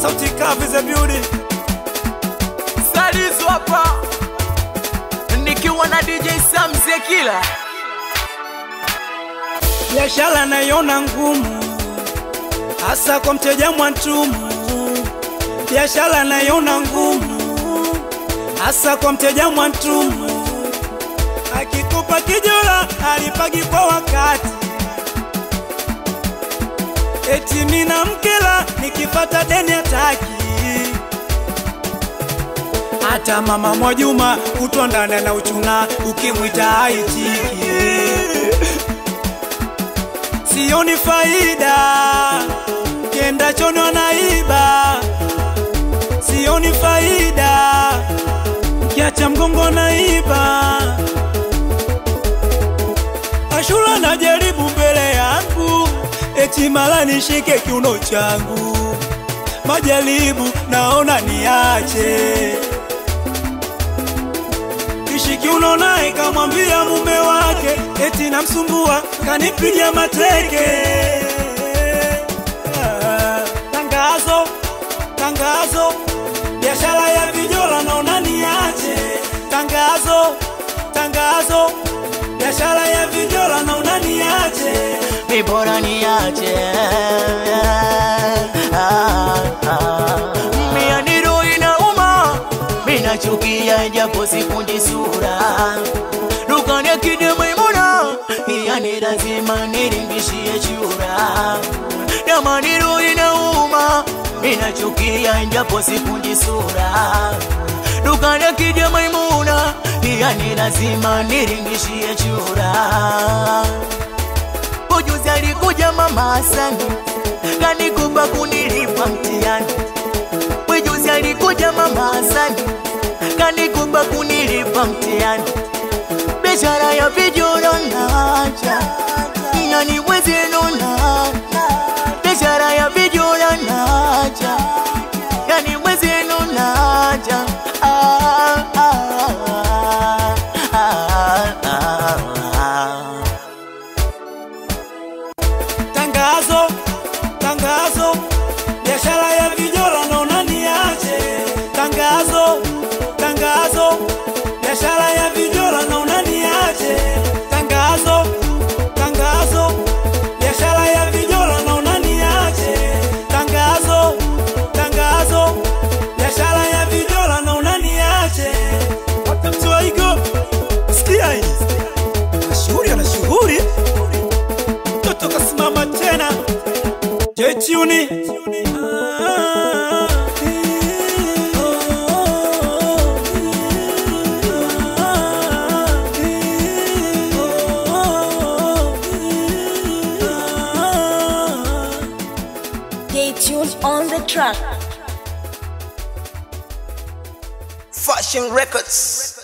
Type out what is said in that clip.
sauti kavu za beauty Salisu hapa nikiwa na DJ Sam Zekila. biashara naiona ngumu, hasa kwa mteja mwantumu. Biashara naiona ngumu, hasa kwa mteja mwantumu. Akikupa kijola alipagi kwa wakati, eti mina mkela nikipata deni hataki. Hata mama Mwajuma kutondana na uchuna, ukimwita haitiki sioni faida, kenda chono anaiba, sioni faida, kiacha mgongo naiba. Ashura najaribu mbele yangu, eti mala nishike kiuno changu, majaribu naona niache Kishiki uno naye kamwambia mume wake eti namsumbua kanipiga mateke. Ah, Tangazo, tangazo, biashara ya vijola naona niache. Tangazo, tangazo, biashara ya vijola naona niache. Ni bora niache. Ah, ah. Mia ni roho inauma, mina chukia japo sikundi sura. Dukani akija Maimuna, yani lazima niringishie chura. Jamani roho inauma, mina chukia japo sikundi sura. Dukani akija Maimuna, yani lazima niringishie chura. Ujuzi alikuja mama Hasani kanikupa kunilipa mtihani. Ujuzi alikuja mama Hasani kanikupa kunilipa mtihani. Biashara ya vijoro nacha yani mwezenu na biashara ya vijoro nacha yani mwezenu nacha ah, ah, ah, ah, ah, ah. Tangazo, tangazo, biashara ya vijola naona niache. Tangazo, tangazo, biashara ya vijola naona niache. Tangazo, tangazo, biashara ya vijola naona niache. Tangazo, tangazo, biashara ya vijola naona niache. Wakati wa igo, sikia hii. Mashuhuri ana shughuli mtoto kasimama tena jechuni Stay tuned on the track. Fashion Records.